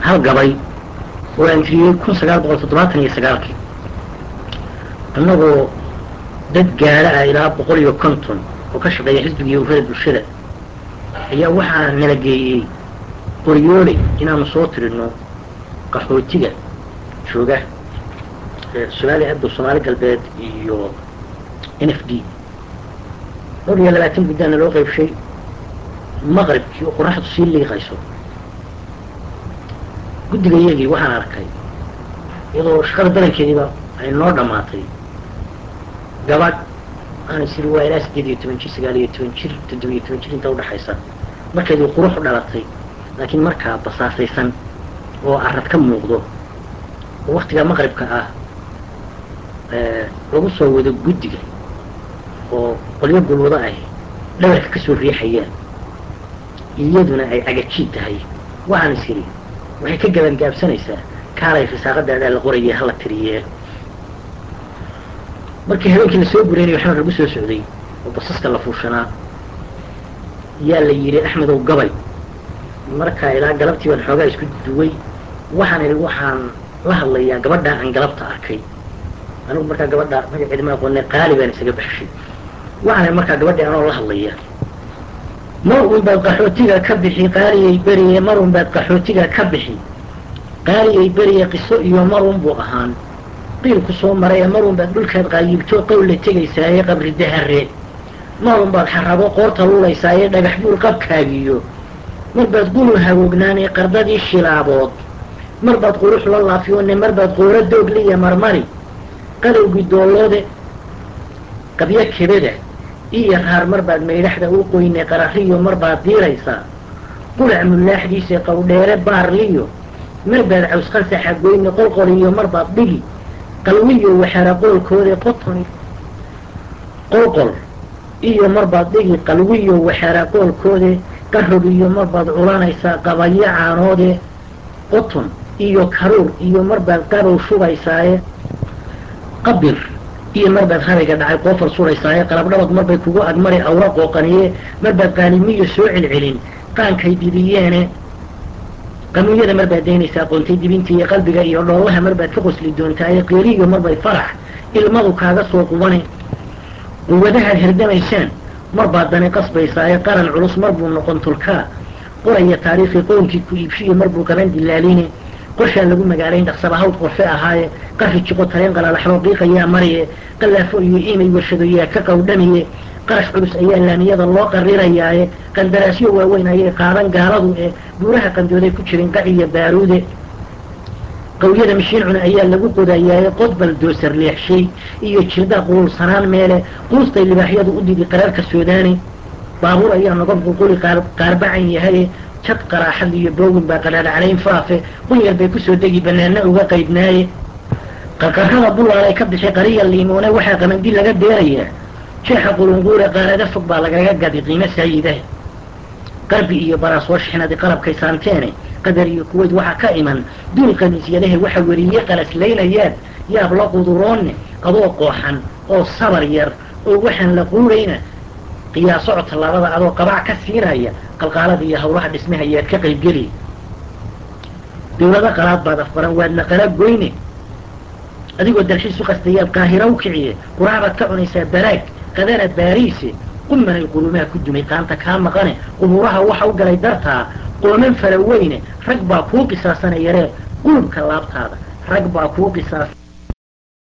hal gabay oo aan tiriyey kun sagaal boqol toddobaatan iyo sagaalkii annagoo dad gaala ah ilaa boqol iyo konton oo ka shaqeeya xisbiga iyo ururada bulshada ayaa waxaa nala geeyey qoryooley inaanu soo tirino qaxootiga jooga somaaliya abdo soomaali galbeed iyo n f d dhowr iyo labaatan guddaana loo qaybshay maqribkii oo qoraxdu sii liiqayso guddiga iyagii waxaan arkay iyadoo shaqada badankeediiba ay noo dhammaatay gabadh aan isiri waa ilaa siddeed iyo toban jir sagaal iyo toban jir toddoba iyo toban jir inta udhaxaysa markeedii qurux u dhalatay laakiin markaa basaasaysan oo arad ka muuqdo oo waktigaa maqribka ah lagu soo wado guddiga oo qolyo gulwado ah dhabarka ka soo riixayaan iyaduna ay cagajiid tahay waxaan is idhi waxay ka gabangaabsanaysaa kaalay risaaqadaadaa la qorayay hala tiriyee markii habeenkii lasoo gureynayo waxaan lagu soo socday oo basaska la fuushanaa yaa la yidhi axmedow gabay markaa ilaa galabtii baan xoogaa isku duway waxaan idhi waxaan la hadlayaa gabadhaa aan galabta arkay anigu markaa gabadha magaceeda ma aqoone qaali baan isaga baxshay waxaan markaa gabadhii anoo la hadlaya mar un baad qaxootiga ka bixi qaaliyay beriye mar un baad qaxootiga ka bixi qaaliyay beriye qiso iyo mar un buu ahaan qiil ku soo maraya mar un baad dhulkaad qaayibto qowl la tegaysaaye qabri dahare mar un baad xarabo qoorta lulaysaaye dhagax buur qabkaagiyo mar baad gulul hagoognaanee qardadii shilaabood mar baad qurux la laafiyoone mar baad qooro doogliya marmari qadowgii dooloode qabyo kebeda iyo raar mar baad maydhaxda u qoyne qarariyo mar baad diiraysaa qulac mulaaxdiisa qowdheere baarliyo mar baad cawsqansaxa goyne qolqoliyo mar baad dhigi qalwiyo waxara qoolkoode qotoni qolqol iyo mar baad dhigi qalwiyo waxara qoolkoode qarog iyo mar baad culanaysaa qabayo caanoode qoton iyo karuur iyo mar baad qabow shubaysaaye qabir iyo mar baad harayga dhacay qoofal suraysaaye qalabdhabad marbay kugu agmari awra qooqaniye mar baad qaalimiyo soo celcelin qaankay dibiyeene qamuunyada mar baad daynaysaa qoontay dibintiiyo qalbiga iyo dhoolaha mar baad ka qosli doontaaye qeeliyo marbay farax ilmadu kaaga soo qubane quwadahaad herdamaysaan mar baad dani qasbaysaaye qaran culus mar buu noqon tulkaa qoraya taariikhii qownkii ku iibshiyo mar buu qaban dilaaline qorshaan lagu magaalayn dhaqsaba hawd qorfe ahaaye qari jiqo tareen qalalaxbo qiiqayaa mariye qallaafo iyo imay warshadoyaa ka qawdhamiye qarash culus ayaa laamiyada loo qarirayaaye qandaraasyo waaweyn ayay qaadan gaaladu ee buuraha qandooday ku jirin qaciyo baaruude qawyada mashiin cuna ayaa lagu qodayaaye qodbal doosar leexshay iyo jildaa qululsanaan meele quustay libaaxyadu u didi qaraarka soodaani baabuur ayaa nogob qulquli qaarbacan yahaye jad qaraaxad iyo boogin baa qadhaadhaclayn faafe qunyar bay kusoo degi banaana uga qaydnaaye qarqarrada bulaalay ka bixi qariya liimoone waxaa qamandi laga deerayaa jeexa qulunquure qaarada fog baa lagaga gadi qiimo saayidah qarbi iyo baraasoo shixnadi qalabkay saanteene qadar iyo kuweyd waxaa ka iman duul qamiisyadahe waxa weriye qalaslaynayaan yaab la quduroonne adoo qooxan oo sabar yar oo waxaan la quurayna qiyaasocod tallaabada adoo qabac ka siinaya qalqaalada iyo hawlaha dhismaha yaad ka qaybgeli dawlado qalaad baad afbaran waadna qala goyne adigoo dalxiis u qastayaad qaahira u kiciye quraabaad ka cunaysaa baraag qadana baariise qumanay qulumaha ku dumay qaanta kaa maqane qubuuraha waxa u galay dartaa qooman fara weyne rag baa kuu qisaasana yaree qulubka laabtaada rag baa kuu qisaas